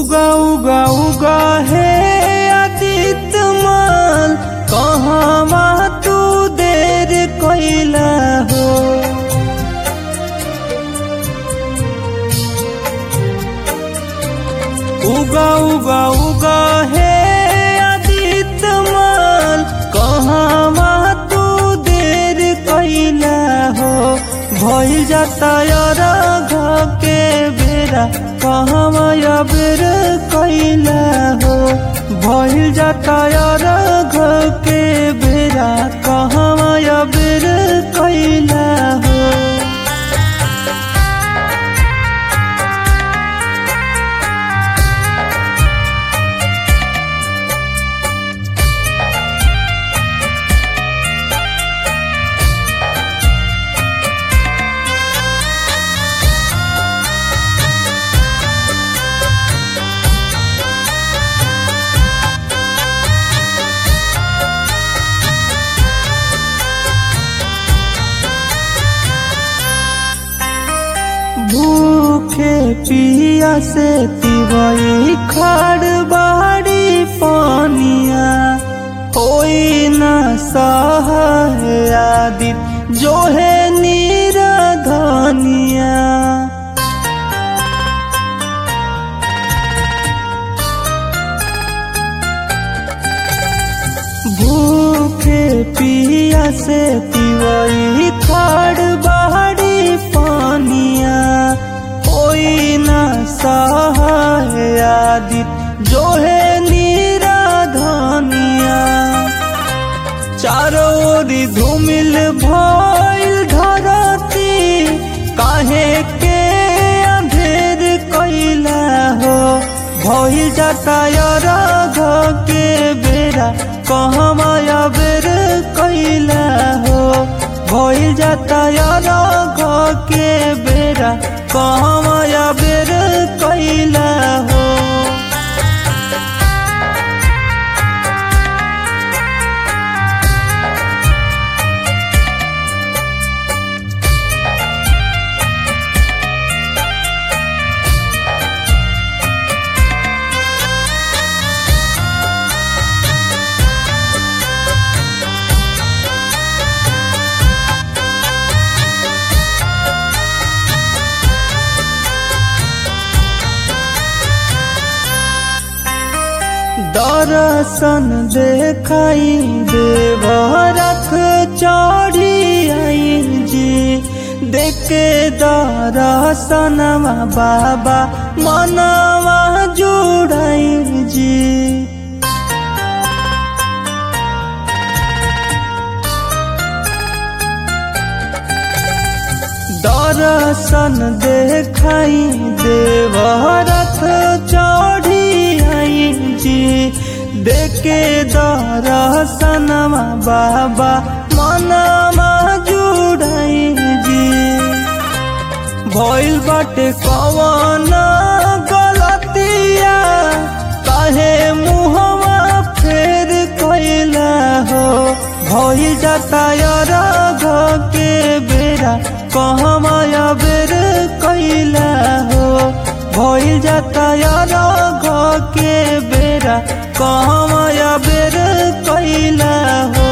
उगा उगा उगा है आदित्य माल कहवा तू देर कैला हो उगा उगा उगा है आदित्य माल कहवा तू देर कैला हो भइल जाता यार के बेरा कहवा बेर कैला हो भइल जाता यार के बेरा कहवा बेर कैला हो भूखे पिया से तिवई खाड़ बाड़ी पानिया होई न सहादित जो है नीरा धनिया भूखे पिया से तिवई खाड़ बाड़ी पानिया होई न सहादित जो है नीरा धनिया चारों ओरी धूमिल भइल धरती काहे के अंधेर कैला हो भइल जाता यार के बेरा कहवा बेर कैला हो भइल जाता यार के बेरा कहवा बेर कैला हो दर्शन देखाई देव रथ चढ़ी आई जी देखे दर्शनमा बाबा मनवा जुड़ाई जी दर्शन देखाई देव रथ चढ़ी आई जी देखे दर्शनमा बाबा मनमा जुड़ाई जी भइल बाटे कवन गलतिया काहे मुहवा फेर कैला हो भइल जाता यार के बेरा कहवा बेर कैला हो भइल जाता यार के बेरा कहवा बेर कैला हो